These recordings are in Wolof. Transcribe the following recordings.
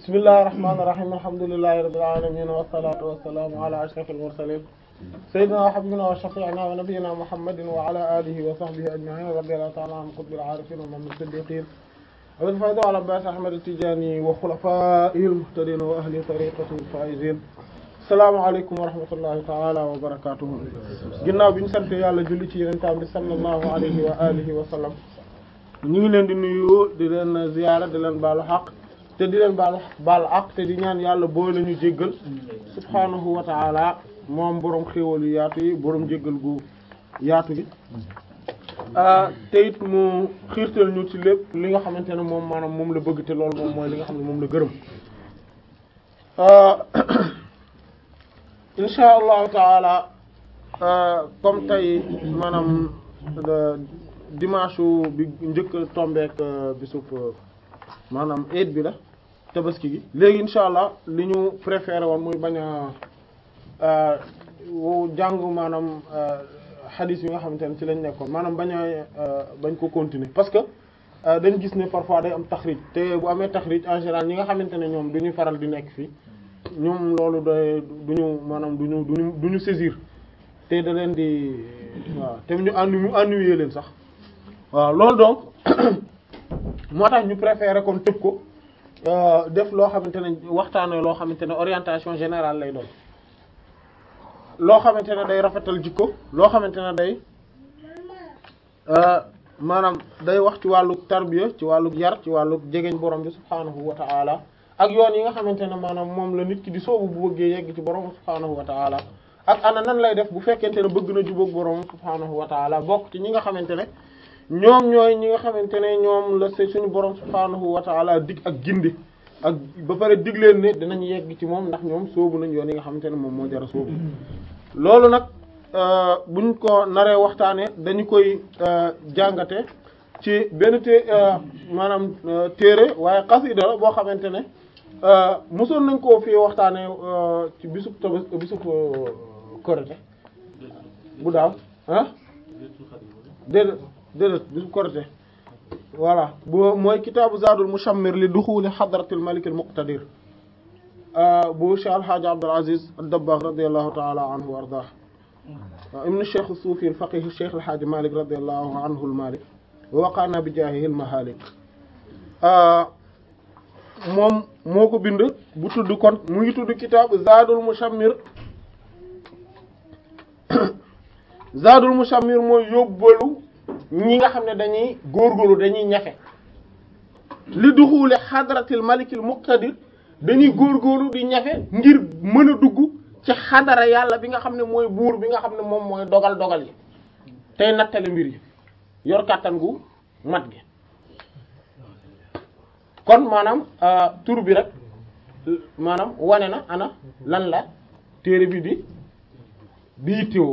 bismillahir rahmanir rahim alhamdulillahi rabbil alamin wassalatu wassalamu ala ashrafil mursalin sayyidina wa habibina wa shafi'ina wa nabiyyina muhammadin wa ala alihi wa sahbihi ajma'in radiyallahu ta'ala an qutbil arifin wa man siddiqin abil fayda wal abbas ahmad at-tijani wa khulafa'ihil muhtadin wa ahli tariqatihi al-faizin assalaamu alaykum wa rahmatullahi ta'ala wa barakatuh ginnaaw bi ñu sant yàlla julli ci yenentaan bi sallallahu alayhi wa alihi wa sallam ñu ngi leen di nuyu di leen ziyaara di leen baalu xaq te di leen baal baal ak te di ñaan yàlla boo la ñu jéggal subhaanahu wa ta'ala moom boroom xéewal yu yaatu yi boroom jéggal gu yaatu gi te it mu xiirtal ñu ci lépp li nga xamante ne moom maanaam moom la bëgg te loolu moom mooy li nga xam ne moom la gërëm insha allahu taala comme tey maanaam dimanche bi njëkk tombeek bisub maanaam eid bi la tabaski gi léegi insha allah li ñu préféré woon muy bañ a jàng maanaam hadith yi nga xamante ne ci lañ nekkoon maanaam bañ a bañ ko continuer parce que dañ gis ne parfois day am taxrij te bu amee taxrij en général ñi nga xamante ne ñoom du ñu faral di nekk fii ñoom loolu day du ñu maanaam du ñu duñu du ñu saisir te da leen di waaw te ñu ennu ennuyer leen sax waaw loolu donc moo tax ñu préféré kon tëb ko def loo xamante ne waxtaanee loo xamante ne orientation générale lay doon loo xamante ne day rafetal jikko loo xamante ne day maanaam day wax ci wàllu tarbiya ci wàllu yar ci wàllu jegeñ borom bi subhaanahu wa ta'ala ak yoon yi nga xamante ne maanaam moom la nit ki di soobu bu bëggee yegg ci borom subhaanahu wa ta'ala ak ana nan lay def bu fekkente ne bëgg na jubóog borom subhaanahu wa ta'ala bokk ci ñi nga xamante ne ñoom ñooy ñi nga xamante ne ñoom la se suñu borom subhaanahu wa ta'ala dig ak gindi ak ba pare dig leen ne dinañ yegg ci moom ndax ñoom soobu nañ yoon yi nga xamante ne moom moo jara soobu loolu nag buñ ko naree waxtaanee dañu koy jàngate ci benn té maanaam téere waaye xasida la boo xamante ne mosoon nañ koo fii waxtaanee ci bisub tabas bisub korite bu daaw ah déedéet déedéet bisub korite voilà bu mooy kitaabu zaadul mushammir li duxuli xadratil malik al muqtadir bu Cheikh Al Hadj Abdul Aziz ad-Dabbagh radiyallahu ta'ala anhu wa ardaah ibn Cheikh as-Sufi al-faqih Cheikh Al Hadj Malik radiyallahu anhu al-Malik wa waqana bi jaahihi al-mahalik moom moo ko bind bu tudd kon mu ngi tudd kitaabu zaadul mushammir zaadul mushammir mooy yóbbalu ñi nga xam ne dañuy góorgóorlu dañuy ñafe li duxuule xadratil malikil muqtadir dañuy góorgóorlu di ñafe ngir mën a dugg ci xadara yàlla bi nga xam ne mooy buur bi nga xam ne moom mooy dogal dogal yi tey nattale mbir yi yor kàttan gu mat gi kon maanaam tur bi rek maanaam wane na ana lan la téere bi di di yittewoo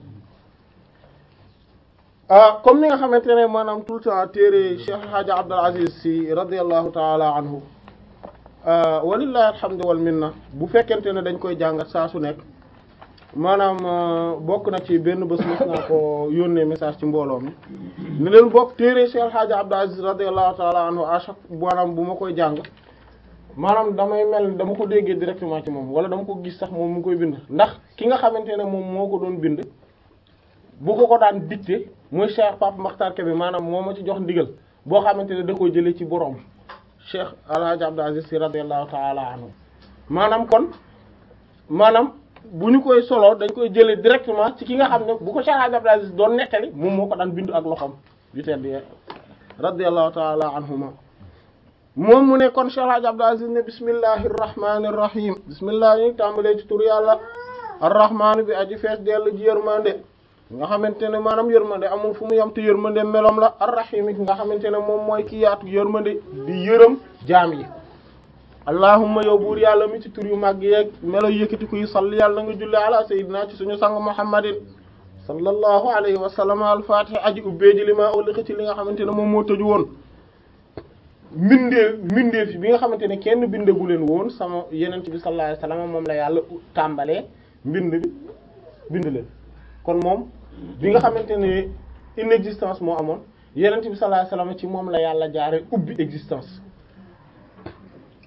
comme ni nga xamante ne maanaam tout le temps téere Cheikh Hadj Abdul Aziz Sy radiyallahu ta'ala anhu walillahi alhamdu wal minna bu fekkente ne dañ koy jàngat saa su nekk maanaam bokk na ci benn bés mos naa ko yónnee message ci mbooloo mi ne leen bokk téere Cheikh Hadj Abdul Aziz radiyallahu ta'ala anhu à chaque maanaam bu ma koy jàng maanaam damay mel dama ko déggee directement ci moom wala dama ko gis sax moom mu koy bind ndax ki nga xamante ne moom moo ko doon bind bu ko ko daan dicté mooy Cheikh Pape Makhtar Kébé maanaam moo ma ci jox ndigal boo xamante ne da koy jëlee ci borom Cheikh El Hadj Abdou Aziz Sy radiyallahu ta'ala anhu maanaam kon maanaam bu ñu koy solo dañ koy jëlee directement ci ki nga xam ne bu ko Cheikh El Hadj Abdou Aziz doon nettali moom moo ko daan bindu ak loxoom yu tedd radiyallahu ta'ala anhuma moom mu ne kon Cheikh El Hadj Abdou Aziz ne bismillahir rahmanir rahim bismillah ñu tàmbalee ci tur yàlla ar-rahman bi aji fees dellu ji yërmande nga xamante ne maanaam yërmande amul fu mu yam te yërmande melom la ar-rahim nga xamante ne moom mooy ki yaatu yërmande di yërëm jaam yi allahumma yow buur yàlla mi ci tur yu màgg yeeg melo yëkkati kuy salli yàlla nga julli ala sayyidina ci suñu sang muhammadin sallallahu alayhi wa sallam al-fatih aji ubbee ji li maa ulliqa ci li nga xamante ne moom moo tëju woon mbindee mbindee fi bi nga xamante ne kenn bindagu leen woon sama yenent bi sallallahu alayhi wa sallam moom la yàlla tàmbalee mbind bi bind leen kon moom bi nga xamante ne inexistence moo amoon yenent bi sallallahu alayhi wasallam ci moom la yàlla jaare ubbi existence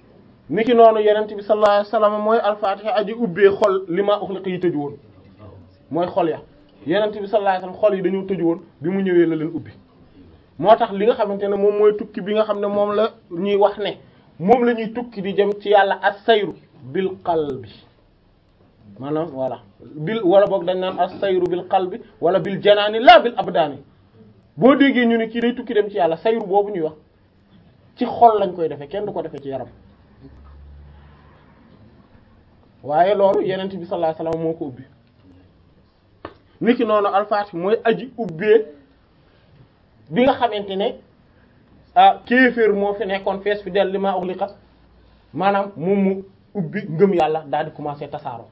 niki noonu yenent bi sallallahu alayhi wasallam mooy alfatiha aji ubbee xol li ma uxliqa yi tëju woon mooy xol ya yenent bi sallallahu alayhi wasallam xol yi dañoo tëju woon bi mu ñëwee la leen ubbi moo tax li nga xamante ne moom mooy tukki bi nga xam ne moom la ñuy wax ne moom la ñuy tukki di jëm ci yàlla as-sayru bil qalbi maanaam voilà bil wala boog dañ naan as-sayru bil qalbi wala bil janaani la bil abdaani boo déggee ñu ne kii day tukki dem ci yàlla sayru boobu ñuy wax ci xol lañ koy defee kenn du ko defee ci yaram waaye loolu yenent bi sallallahu alayhi wasallam moo ko ubbi niki noonu alfaati mooy aji ubbee bi nga xamante ne ah kéeféer moo fi nekkoon fees fi del li maa uxliqa maanaam moom mu ubbi ngëm yàlla daal di commencer tasaaroo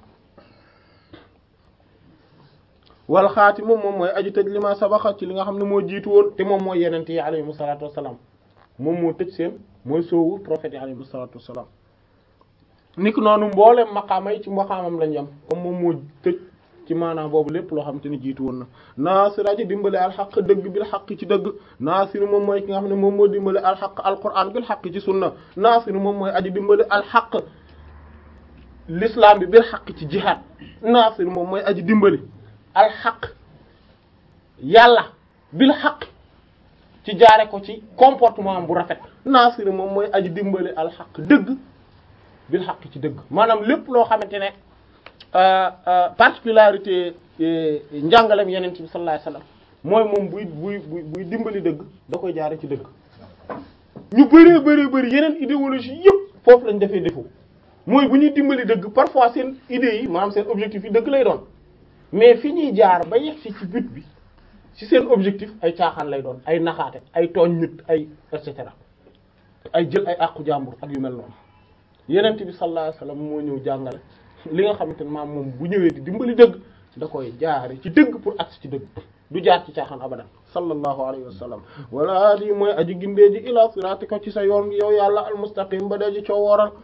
wal xaati moom moom mooy aji tëj li ma sabaxa ci li nga xam ne moo jiitu woon te moom mooy yenente yi alayhimu salaatu wassalaam moom moo tëj seen mooy soowu prophète yi alayhimu salaatu wassalaam niki noonu mboolem maqaama yi ci maqaamam lañ yam comme moom moo tëj ci maanaam boobu lépp loo xam te ni jiitu woon na naasir aji dimbale alxaq dëgg bil xaq ci dëgg naasir moom mooy ki nga xam ne moom moo dimbale alxaq alquran bil xaq ci sunna naasir moom mooy aji dimbale alxaq l'islam bi bil xaq ci jihaad naasir moom mooy aji dimbali alxaq yàlla bil xaq ci jaare ko ci comportement bu rafet naasir moom mooy aji dimbali alxaq dëgg bil xaq ci dëgg maanaam lépp loo xamante ne particularité njàngalem yeneen bi sallallahu alayhi wasallam mooy moom buy buy buy buy dimbali dëgg da koy jaare ci dëgg ñu bëree bëri bëri yeneen idéologie yëpp foofu lañ defee défaut mooy bu ñuy dimbali dëgg parfois seen idées yi maanaam seen objectif yi dëgg lay doon mais fi ñuy jaar ba yegg ci ci but bi ci seen objectif ay caaxaan lay doon ay naxaate ay tooñ nit ay et cetera ay jël ay àqu jàmbur ak yu mel noonu yeneen bi sallallahu alayhi wasallam moo ñëw jàngale li nga xamante ne maam moom bu ñëwee di dimbali dëgg da koy jaare ci dëgg pour agsi ci dëgg du jaar ci caaxaan abadan sallallahu alayhi wa sallam wala di mooy aji gindee ji ila siratika ci sa yoon yow yàlla almustaqim ba dee ji coo wooral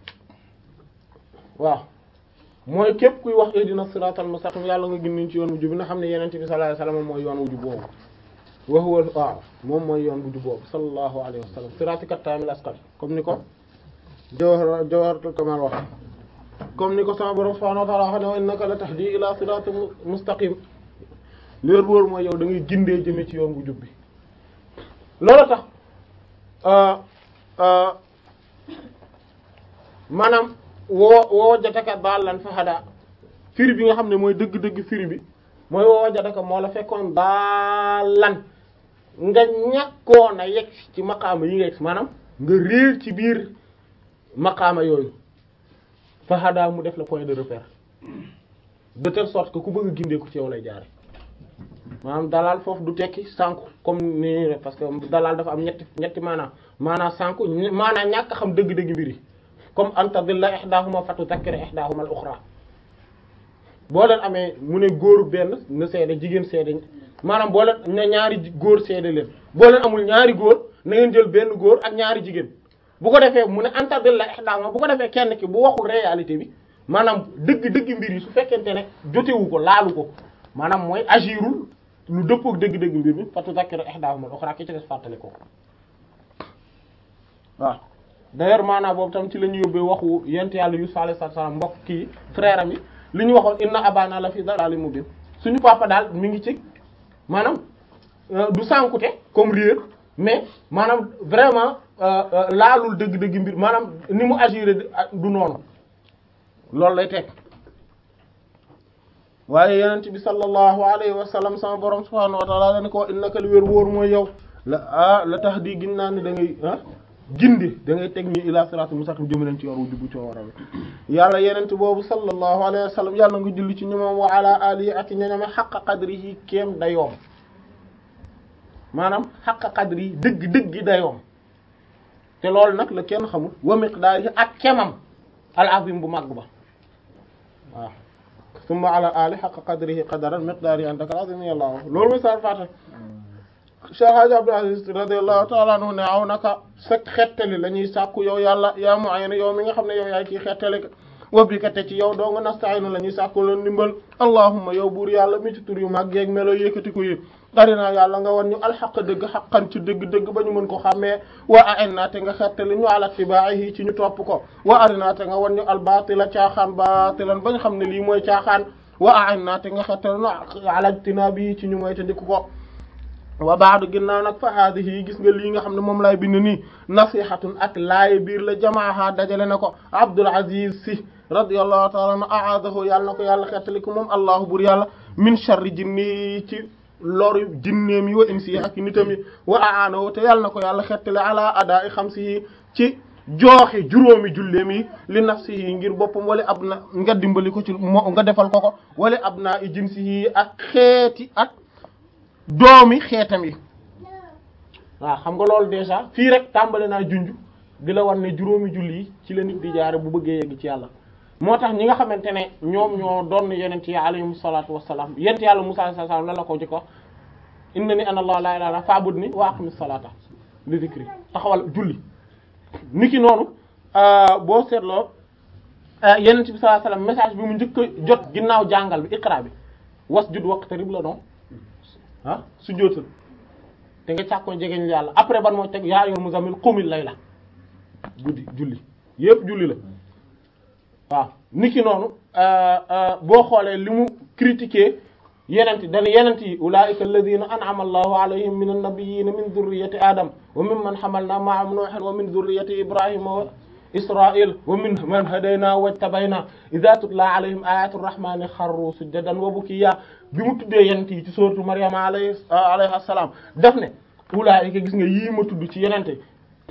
waaw mooy képp kuy wax ihdina siratal mustaqim yàlla nga gindiñ ci yoon bu jub na xam ne yenente bi sallallahu alayhi wa sallam mooy yoon wu jub boobu wa huwa waaw moom mooy yoon bu jub boobu sallallahu alayhi wa sallam siratika tamil asqal comme ni ko jawhar jawharatul kamal wax comme ni ko sama borom subhanahu wa ta'ala wax ne wa innaka la tahdi ila siratin mustaqim leer wóor mooy yow da ngay gindee jëme ci yoon bu jub bi loolu tax maanaam woo woo jataka daallan fa hada firi bi nga xam ne mooy dëgg-dëgg firi bi mooy woo jataka moo la fekkoon daallan nga ñàkkoon a yegg ci maqaama yi nga yegg maanaam nga réer ci biir maqaama yooyu fa hada mu def la point de repère de telle sorte que ku bëgg a gindeeku ci yow lay jaare maanaam dalal foofu du tekki sànku comme ni parce que dalal dafa am ñetti ñetti maanaam maanaam sànku maanaam ñàkk xam dëgg-dëgg mbiri comme anta dilla ihdahuma fatu takkira ihdahuma al ukhra boo leen amee mu ne góor benn na seede jigéen seede maanaam boo leen na ñaari góor seede leen boo leen amul ñaari góor na ngeen jël benn góor ak ñaari jigéen bu ko defee mu ne anta dilla ihdahuma bu ko defee kenn ki bu waxul réalité bi maanaam dëgg-dëgg mbir yi su fekkente ne jotewu ko laalu ko maanaam mooy agirul lu dëppook dëgg-dëgg mbir mi fatu zakkira ihdahuma al-ukhra ki ci des fàttali ko waaw d'ailleurs maanaam boobu tam ci la ñu yóbbee waxu yent yàlla Yusuf alayhi salaam mbokk kii frère am yi li ñu waxoon inna abana la fi dalalin mubin suñu papa daal mi ngi ci maanaam du sànkute comme réer mais maanaam vraiment laalul dëgg-dëgg mbir maanaam ni mu agiré du noonu loolu lay teg waaye yenent bi sallallahu alayhi wa sallam sama borom subhanahu wa ta'ala dana ko innaka lu wér wóor mooy yow la ah la tax di gin naa ne da ngay ah gindi da ngay teg ñu ila siratul mustaqim jëm leen ci yoon wu jubbu coo waral yàlla yenent boobu sallallahu alayhi wa sallam yàlla nga julli ci ñoom wa ala alihi ak ñoñome xaqa qadrihi kéem dayoom maanaam xaqa qadrihi dëgg dëggi dayoom te loolu nag la kenn xamul wa miqdaarihi ak kemam al azim bu màgg ba waaw summa ala ali haqqa qadrihi qadaran miqdarihi andaka al-azim yàlla wax loolu mooy sar fata Cheikh Hadji Abdou Aziz radiyallahu ta'ala anhu ne aw naka sa xettali la ñuy sàkku yow yàlla yaa mu'ayyin yow mi nga xam ne yow yaay kii xettali wa bika te ci yow doo nga nasta'inu la ñuy sàkku la ndimbal allahumma yow buur yàlla mi ci tur yu mag yeeg melo yëkkati ko yëpp arinaa yàlla nga wan ñu alxaq dëgg xaqan ci dëgg-dëgg ba ñu mën ko xàmmee wa a'inna te nga xettali ñu ala tibaahi ci ñu topp ko wa arinaa te nga wan ñu albatila caaxaan batilan ba ñu xam ne lii mooy caaxaan wa a'inna te nga xettali ñu ala tinaabi ci ñu moy te ndiku ko wa baadu ginnaaw nag fa haadihi gis nga lii nga xam ne moom laay bind nii nasihatun ak laaye biir la jamaaha dajale na ko Abdul Aziz Sy radiyallahu ta'ala anhu a'adahu yàlla na ko yàlla xettali ko moom allahu bur yàlla min sharri jinni ci loru jinneem yi wa insi yi ak nitam yi wa aanahu te yàlla na ko yàlla xettali ala adaa'i xamsihi ci jooxe juróomi julleem yi li nafsihi ngir boppam wala ab na nga dimbali ko ci mo nga defal ko ko wala ab naa i jinsihi ak xeeti ak doomi xeetam yi waaw xam nga loolu déjà fii rek tàmbali naa junj di la wan ne juróomi julli yi ci la nit di jaare bu bëggee yegg ci yàlla moo tax ñi nga xamante ne ñoom ñoo doon yenent yi alayhim salaatu wassalaam yent yàlla Musaa alayhi salaam la la ko jëkk wax inna ni ana allah la ilaha illa fa'budni wa aqimis salata li dhikri taxawal julli niki noonu boo seetloo yenent bi sallallahu alayhi wasallam message bi mu njëkk a jot ginnaaw jàngal bi iqra bi wasjud waqtarib la doon ah su jootal te nga càkkoon jegeñ yàlla après ban moo teg yaa ayyuhal muzammil qumil layla guddi julli yépp julli la waaw niki noonu boo xoolee li mu critiquer yenent dana yenent yi ulaa'ika alladhina an'ama allahu alayhim min an-nabiyyina min dhurriyyati adam wa mimman hamalna ma'a nuuhin wa min dhurriyyati ibrahima wa israil wa min man hadayna wajtabayna idha tutla alayhim ayatu rahmani kharru sujadan wa bukiya bi mu tuddee yenent yi ci sourate maryama alayhi alayha salaam daf ne ulaa'ika gis nga yii ma tudd ci yenente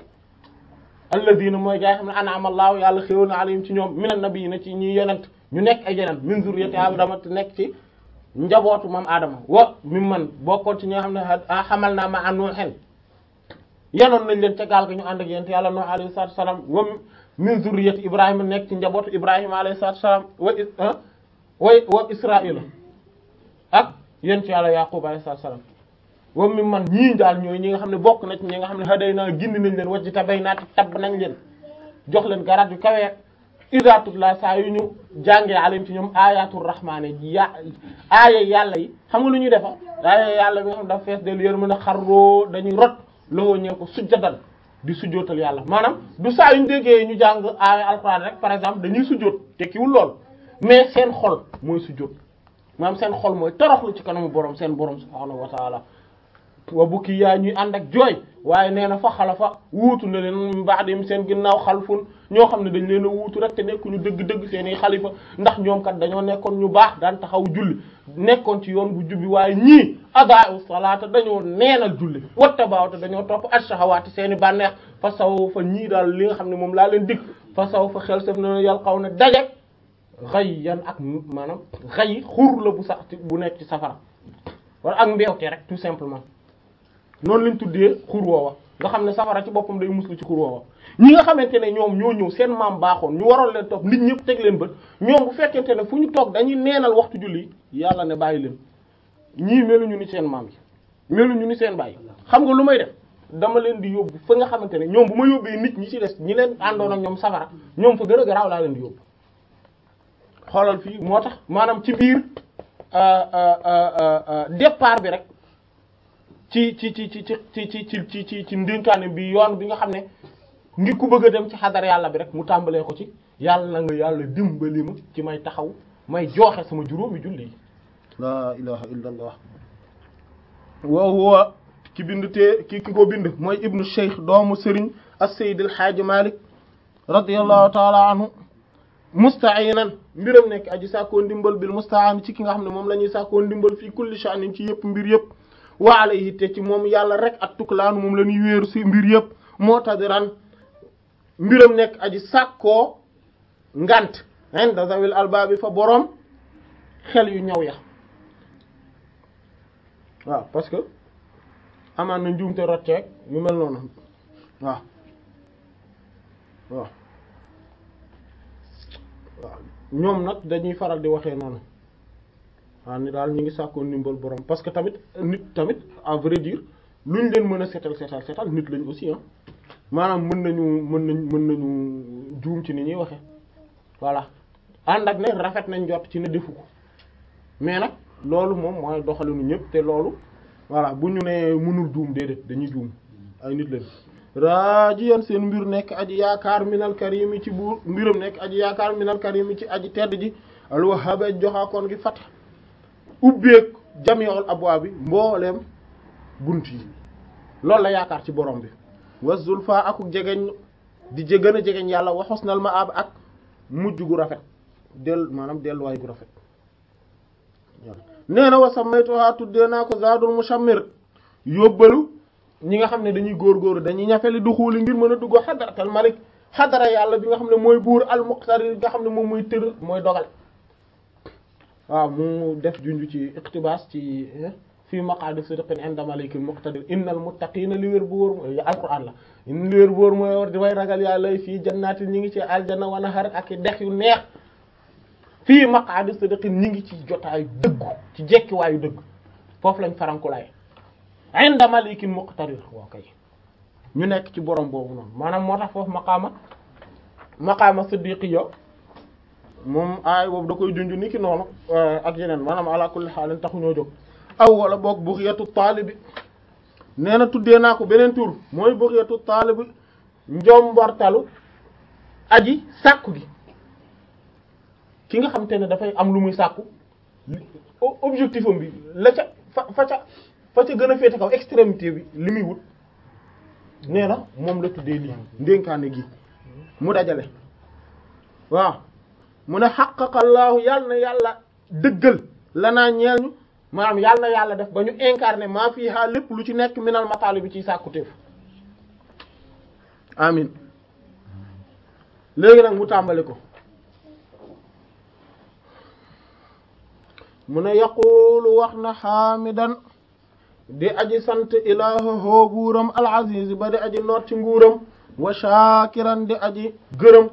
alladina mooy gaa yi xam ne an'ama allahu yàlla xéwal na alayhim ci ñoom minan nabiyina ci ñi yonent ñu nekk ay yeneen min zurriyati adama te nekk ci njabootu moom Adama wa mi man bokkoon ci ñi nga xam ne xamal naa ma an Nuuhin yanoon nañ leen ca gaal ga ñu ànd ak yent yàlla Nuuh alayhi salaatu salaam wa min zurriyati Ibrahima nekk ci njabootu Ibrahima alayhi salaatu salaam wa wa wa Israa'ila ak yent yàlla Yaqub alayhi salaatu salaam wa mi man ñii daal ñooy ñi nga xam ne bokk na ci ñi nga xam ne haday naa gindi nañ leen wajji tabay naa tabb nañ leen jox leen garaat yu kaweek iza tutla saa yu ñu jàngee alayhim ci ñoom ayatul rahmaani ya aaya yàlla yi xam nga lu ñuy defa aaya yàlla bi nga xam dafa fees del yër mën a xarroo dañuy rot lowoo ñee ko sujjatal di sujjootal yàlla maanaam du saa yu ñu déggee ñu jàng aaya alxuraan rek par exemple dañuy sujjoot tekkiwul lool mais seen xol mooy sujjoot maanaam seen xol mooy toroxlu ci kanamu borom seen borom subhaanahu wa taala wa bukki yaa ñuy ànd ak jooy waaye nee na fa xalafa wuutu na leen ba'dihim seen ginnaaw xalfun ñoo xam ne dañ leen a wuutu rek te nekkuñu dëgg-dëgg seen i xalifa ndax ñoom kat dañoo nekkoon ñu baax daan taxaw julli nekkoon ci yoon bu jubbi waaye ñii adaa'u salaata dañoo neenal julli wattaba'u te dañoo topp ash-shahawaati seen i bànneex fa saw fa ñii daal li nga xam ne moom laa leen dig fa saw fa xel sef na yàlla xaw ne daje xëy yan ak maanaam xëy xur la bu sax bu nekk ci safara wala ak mbeewte rek tout simplement noonu lañ tuddee xur woowa nga xam ne safara ci boppam day muslu ci xur woowa ñi nga xamante ne ñoom ñoo ñëw seen maam baaxoon ñu waroon leen topp nit ñëpp teg leen bët ñoom bu fekkente ne fu ñu toog dañuy neenal waxtu julli yàlla ne bàyyi leen ñii meluñu ni seen maam yi meluñu ni seen bàyyi xam nga lu may def dama leen di yóbbu fa nga xamante ne ñoom bu ma yóbbee nit ñi ci des ñi leen àndoon ak ñoom safara ñoom fa gën a garaaw laa leen di yóbbu xoolal fii moo tax maanaam ci biir départ bi rek ci ci ci ci ci ci ci ci ci ci ndénkaane bi yoon bi nga xam ne ngir ku bëgg a dem ci xadar yàlla bi rek mu tàmbalee ko ci yàlla na nga yàlla dimbali ma ci may taxaw may jooxe sama juróomi julli yi laa ilaha illa allah wa huwa ki bind te ki ki ko bind mooy ibnu cheikh doomu sëriñ as-sayyid al-haaji malik radiyallahu taala anhu musta'inan mbiram nekk aji sàkkoo ndimbal bil musta'an ci ki nga xam ne moom la ñuy sàkkoo ndimbal fii kulli sha'nin ci yëpp mbir yëpp wa alayhi te ci moom yàlla rek ak tuklaanu moom la ñuy wéeru ci mbir yëpp moo tadiran mbiram nekk aji sàkkoo ngant inda zawil albaabi fa boroom xel yu ñaw ya waaw parce que amaan na njuumte rotteeg yu mel noonu waaw waaw waaw ñoom nag dañuy faral di waxee noonu waaw ni daal ñu ngi sàkkoo ndimbal borom parce que tamit nit tamit à vrai dire luñ leen mën a setal setal setal nit lañ aussi ah maanaam mën nañu mën nañ mën nañu juum ci ni ñuy waxe voilà ànd ak ne rafet nañ jot ci ne defu ko mais nag loolu moom mooy doxalinu ñëpp te loolu voilà bu ñu ne mënul juum déedéet dañuy juum ay nit leen raajiyan seen mbir nekk aji yaakaar minal karimi ci buur mbiram nekk aji yaakaar minal karimi ci aji tedd ji alwahhab joxaakoon gi fat ubbeek jami'ul abwaab bi mbooleem bunt yi loolu la yaakaar ci borom bi wa zulfa akuk jegeñ di gën a jegeñ yàlla wa husnal ma'ab ak mujj gu rafet del maanaam delluwaay gu rafet nee na wa sammaytuha tuddee naa ko zaadul mushammir yóbbalu ñi nga xam ne dañuy góorgóorlu dañuy ñafeli du xuuli ngir mën a dugg xadaratal malik xadara yàlla bi nga xam ne mooy buur al muqtadir nga xam ne moom mooy tër mooy dogal waaw mu def junj ci iqtibaas ci fii maqaadi sidqin inda malikil muqtadir innal muttaqina li wér bu wóor mooy alquran la in li wér bu wóor mooy war di way ragal yàlla fii jannaati ñi ngi ci aljanna wa nahar ak dex yu neex fii maqaadi sidqin ñi ngi ci jotaayu dëggu ci jekkiwaayu dëgg foofu lañ farankulaay inda malikin muqtadir waaw kay ñu nekk ci borom boobu noonu maanaam moo tax foofu maqaama maqaama siddiqiyya moom aay boobu da koy junj ni ki noonu ak yeneen maanaam ala kulli xaalin taxu ñoo jóg aw wala boog bughiyatu taalibi nee na tuddee naa ko beneen tur mooy bughiyatu taalibi njombortalu aji sàkku gi ki nga xam te ne dafay am lu muy sàkku objectif am bi la ca fa fa ca fa ca gën a féete kaw extrémité bi li muy wut nee na moom la tuddee lii ndénkaane gi mu dajale waaw mu ne xaqaqallaahu yàlla na yàlla dëggal la naa ñeel ñu maanaam yàlla na yàlla def ba ñu incarné maa fii haa lépp lu ci nekk minal mataali bi ciy sàkkuteef amin léegi nag mu tàmbali ko mu ne yaqulu wax na xaamidan di aji sant ilaahahu buuram al-aziz ba di aji noot ci nguuram wa shakiran di aji gërëm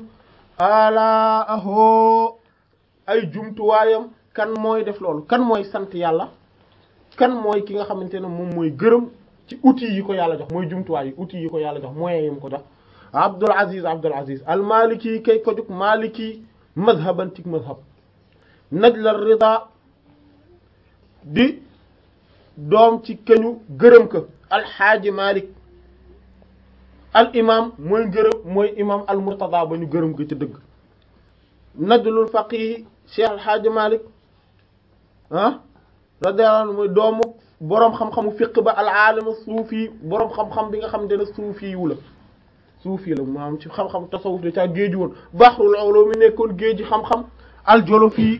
alaaho ay jumtuwaayam kan mooy def loolu kan mooy sant yàlla kan mooy ki nga xamante ne moom mooy gërëm ci outils yi ko yàlla jox mooy jumtuwaay yi outils yi ko yàlla jox moyens yi mu ko jox Abdul Aziz Abdul Aziz al maliki kay ko jug maliki madhaban tik madhab najla rida di doom ci keñu gërëm ka alxaaji malik al imam mooy gërëm mooy imam al murtada ba ñu gërëm ko ci dëgg najlul faqih cheikh alxaaji malik ah radiyallahu anhu mooy doomu boroom xam-xamu fiq ba al aalimu suufi boroom xam-xam bi nga xam ne suufi wu la suufi la maanaam ci xam-xam tasawuf da caa géeju woon baxrul ulum mi nekkoon géeji xam-xam al jolofi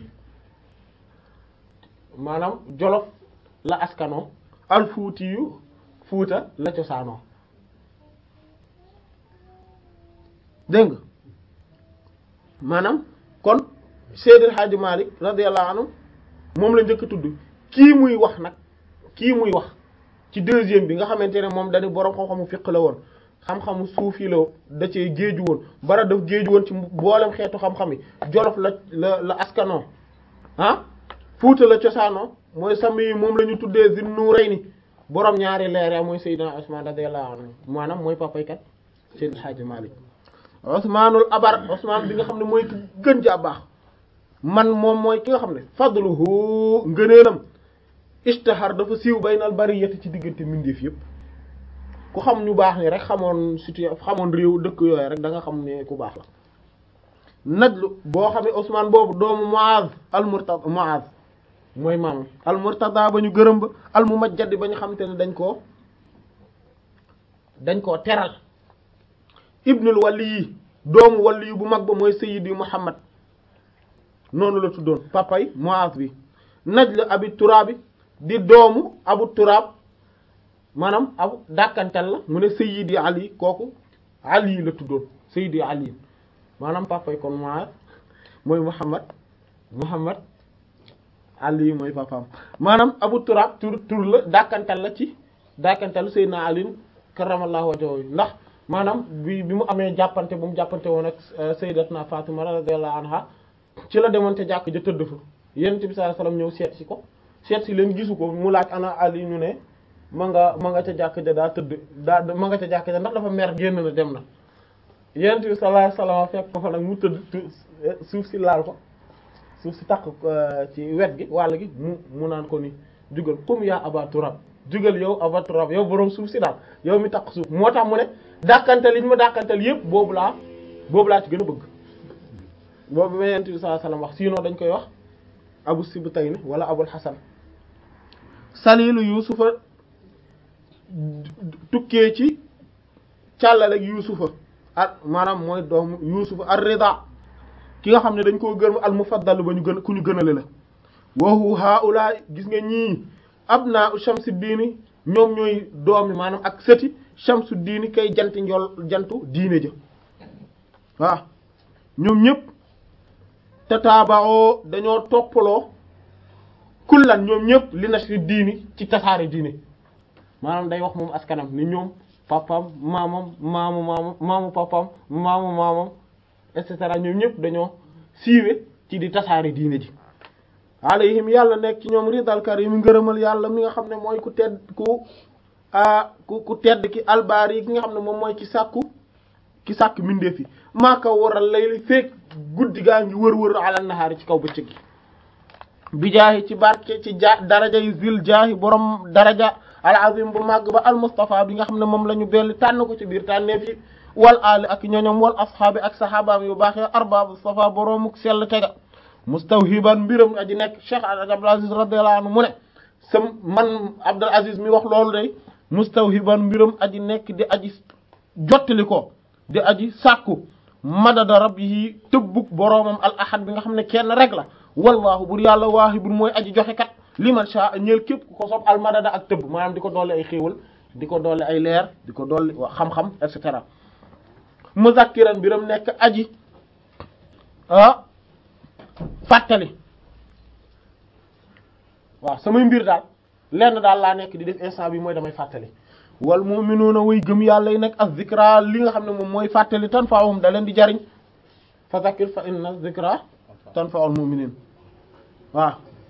maanaam jolof la askano al fuuti yu fuuta la cosaanoo dégg nga maanaam kon Seydil Hadji Malick radiyallahu anhu moom la njëkk a tudd kii muy wax nag kii muy wax ci deuxième bi nga xamante ne moom dañu boroom xam-xamu fiq la woon xam-xamu suufi la da cee géeju woon bara daf géeju woon ci boolem xeetu xam-xam yi jolof la la la askanoo ah fuuta la cosaanoo mooy sami moom la ñu tuddee Zinnurayni borom ñaari leer mooy Seydina Usman radiyallahu anhu maanaam mooy papaykat Seydil Hadji Malick Usmanul abar Usman bi nga xam ne mooy ki gën ja baax man moom mooy ki nga xam ne fadluhu ngëneelam ishtahar dafa siiw baynal bariyati ci diggante mbindeef yépp ku xam ñu baax ni rek xamoon situation xamoon réew dëkk yooyu rek da nga xam ne ku baax la najlu boo xamee Usman boobu doomu Muaz al Murtada Muaz mooy maam al Murtada ba ñu gërëm ba al Mumajjad ba ñu xam te ne dañ koo dañ koo teral ibnul wali yi doomu wali yu bu mag ba mooy Sayyidi Muhammad noonu la tuddoon papay Muaz bi najl abi turaabi di doomu abu turaab maanaam abu dàkkantal la mu ne Sayyidi Ali kooku Ali la tuddoon Sayyidi Ali maanaam papay kon Muaz mooy Muhammad Muhammad Ali mooy papaam maanaam abu turaab tur tur la dàkkantal la ci dàkkantal Sayyidina Ali karramallahu wajhahu ndax maanaam bi bi mu amee jàppante bu mu jàppante woon ak sayyidatna Fatima radiyallahu anha ci la demoon te jàkk ja tëdd fa yonent bi sallallahu alayhi wasallam ñëw seet si ko seet si leen gisu ko mu laaj ana Ali ñu ne ma nga ma nga ca jàkk ja daa tëdd daa ma nga ca jàkk ja ndax dafa mer génn na dem na yonent bi sallallahu alayhi wasallam fekk ko fa nag mu tëdd suuf si laal ko suuf si takk ci wet gi wàll gi mu mu naan ko ni jugal comme yaa Aba Turab jugal yow aba turab yow boroom suuf si daal yow mi takk suuf moo tax mu ne dàkkantal yi ñu ma dàkkantal yépp boobu laa boobu laa ci gën a bëgg boobu ma yent bi sallallahu alayhi wasallam wax sinon dañ koy wax abu sibtayni wala abul hasan salilu yusufa tukkee ci càllale yusufa ak maanaam mooy doomu yusufa ar-rida ki nga xam ne dañ koo gën al mufaddal ba ñu gën ku ñu gënale la wahu haula gis nga ñii abna shamsi diini ñoom ñooy doomi maanaam ak sëti shamsu diini kay janti njol jantu diine ja waaw ñoom ñëpp tataabaoo dañoo toppaloo kullan ñoom ñëpp li nashri diini ci tasaare diine maanaam day wax moom askanam ni ñoom papam maamam maamu maamu maamu papam maamu maamam et cetera ñoom ñëpp dañoo siiwe ci di tasaare diine ji alayhim yàlla nekk ci ñoom ridal karim ngërëmal yàlla mi nga xam ne mooy ku tedd ku a ku ku tedd ki albaar yi ki nga xam ne moom mooy ki sàkku ki sàkk mindeef yi maaka waral layli fekk guddi gaa ngi wër-wër alal nahaari ci kaw bëccëg gi bi jaahi ci barke ci ja daraja yi zil jaahi borom daraja al azim bu màgg ba al mustafa bi nga xam ne moom la ñu belli tànn ko ci biir tànneef yi wal ali ak ñoñom wal ashaabi ak sahabaam yu baax ya arbaabu safa boroomu sell tega mustawhiban mbiram aji nekk cheikh abdul aziz radiyallahu anhu mu ne sam man abdul aziz mi wax loolu day mustawhiban mbiram aji nekk di aji jottali ko di aji sàkku madada rabbihi tëbbuk boroomam al ahad bi nga xam ne kenn rek la wallahu bur yàlla waahibun mooy aji joxe kat liman sha ñeel képp ku ko sob al madada ak tëbb maanaam di ko dolli ay xéewal di ko dolli ay leer di ko dolli xam-xam et cetera muzakkiran mbiram nekk aji ah fàttali waaw samay mbir daal lenn daal laa nekk di def instant bi mooy damay fàttali wal mu'minuuna way gëm yàlla yi nekk ak zikra li nga xam ne moom mooy fàttali tanfa'uhum da leen di jariñ fa zakkir fa inna zikra tanfa'ul mu'minin waaw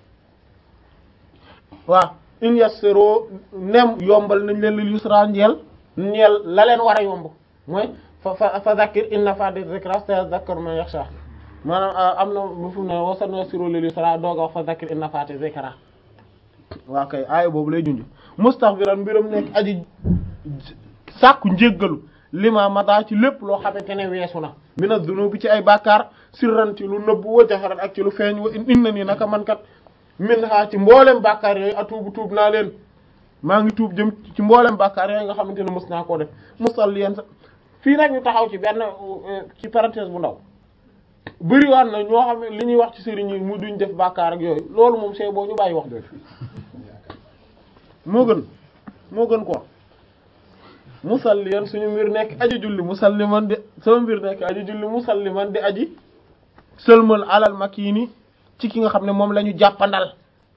waaw in yassiro nem yombal nañ leen lil yusra njeel ñeel la leen war a yomb mooy fa fa fa zakkir inna fa zikra sayadhakkaru man yakhsha maanaam am na mu fu ne wasan yassiro lil yusra dooga wax fa zakkir inna fa zikra waaw kay aaya boobu lay junj mustaghfiran mbiram nekk aji sàkku njéggalu lima mata ci lépp loo xamante ne weesu na mina dunubi ci ay bàkkaar sirran ci lu nëbbu wa jaharan ak ci lu feeñ wa inna nii naka man kat min ha ci mboolem bàkkaar yooyu atuubu tuub naa leen maa ngi tuub jëm ci mboolem bàkkaar yooyu nga xamante ne mës naa koo def musalliyan sa fii nag ñu taxaw ci benn ci parenthèse bu ndaw bëriwaat na ñoo xam ne li ñuy wax ci sëriñ yi mu duñ def bàkkaar ak yooyu loolu moom c'est boo ñu bàyyi wax moo gën moo gën quoi musalliyan suñu mbir nekk aji julli musalliman di sama mbir nekk aji julli musalliman di aji sëlmal alal makini ci ki nga xam ne moom la ñu jàppandal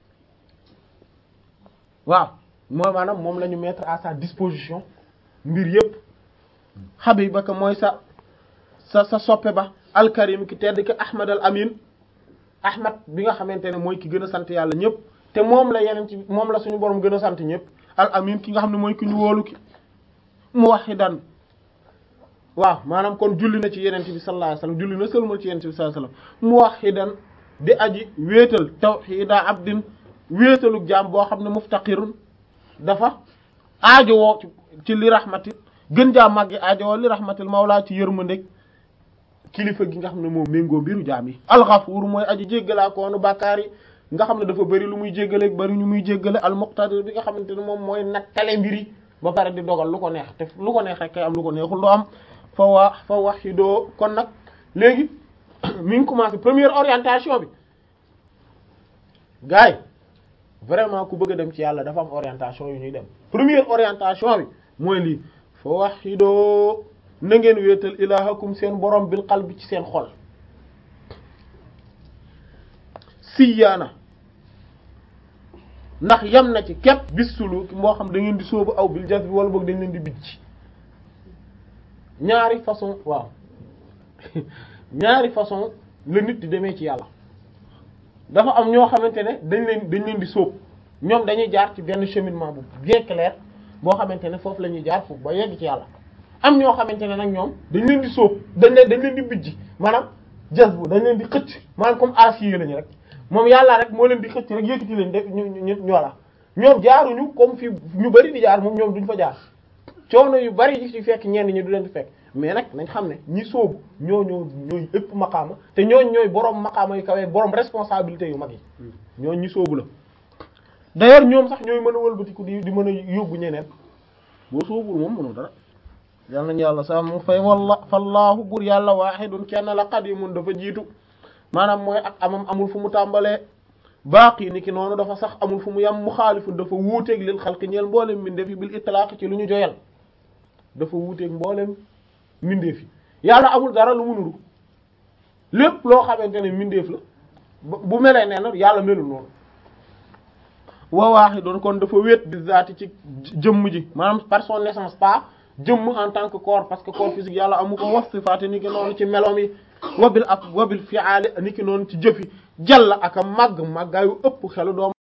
waaw mooy maanaam moom la ñu mettre à sa disposition mbir yépp habibaka mooy sa sa sa soppe ba alkarim ki tedd ki ahmad al amin ahmad bi nga xamante ne mooy ki gën a sant yàlla ñépp te moom la yeneen ci moom la suñu borom gën a sant ñépp al amin ki nga xam ne mooy ki ñu wóolu ki muwahhidan waaw maanaam kon julli na ci yeneen bi sallallahu alayhi wasallam julli na sëlmal ci yeneen bi sallallahu alayhi wasallam muwahhidan di aji wéetal tawhida abdin wéetaluk jaam boo xam ne muftaqirun dafa aajowoo ci li rahmati gën jaa màggi aajowoo li rahmatil mawla ci yërmandeg kilifa gi nga xam ne moom méngoo mbiru jaam yi alxafuur mooy aji jéggalaa koonu bàkkaar yi nga xam ne dafa bëri lu muy jéggale bëri ñu muy jéggale almuqtadir bi nga xamante ne moom mooy nattale mbiri ba pare di dogal lu ko neex te lu ko neex rek kay am lu ko neexul doo am fa waa fa wahidoo kon nag léegi mi ngi commencé première orientation bi gars yi vraiment ku bëgg a dem ci yàlla dafa am orientation yu ñuy dem première orientation bi mooy lii fa wahidoo na ngeen wéetal ilahakum seen borom bil qalbi ci seen xol siyaana ndax yem na ci képp bis sulu moo xam da ngeen di sóobu aw bil jas bi wala boog dañ leen di bijj ñaari façon waaw ñaari façon la nit di demee ci yàlla dafa am ñoo xamante ne dañ leen dañ leen di sóob ñoom dañuy jaar ci benn cheminement bu bien clair boo xamante ne foofu la ñuy jaar foofu ba yegg ci yàlla am ñoo xamante ne nag ñoom dañ leen di sóob dañ leen dañ leen di bijj maanaam jas bu dañ leen di xëcc maanaam comme acier lañu rek moom yàlla rek moo leen di xëcc rek yëkkati leen def ñu ñu ñu voilà ñoom jaaruñu comme fi ñu bari di jaar moom ñoom duñ fa jaar coono yu bari yi ci fekk ñenn ñi du leen di fekk mais nag nañ xam ne ñi sóobu ñoo ñoo ñooy ëpp maqaama te ñooñ ñooy borom maqaama yu kawee borom responsabilité yu mag yi ñooñ ñi sóobu la d'ailleurs ñoom sax ñooy mën a wëlbatiku di di mën a yóbbu ñeneen boo sóobul moom mënul dara yal nañu yàlla sa mu fay walla fallaahu bur yàlla waahidun kenn la qadimun dafa jiitu maanaam mooy ak amam amul fu mu tàmbalee baaqi ni ki noonu dafa sax amul fu mu yam mu xaalifu dafa wuuteeg lil xalqi ñeel mboolem mbindeef yi bil itlaaq ci lu ñu joyal dafa wuuteeg mboolem mbindeef yi yàlla amul dara lu mu nuru lépp loo xamante ne mbindeef la bu melee nee na yàlla melul noonu wa waahidun kon dafa wéet bi zaati ci jëmm ji maanaam par son naissance pas jëmm en tant que corps parce que corps physique yàlla amu ko wax sifaati ni ki noonu ci melom yi wabil ak wabil fi'aali ni ki noonu ci jëfi jalla ak a màgg màggaayu ëpp xelu doom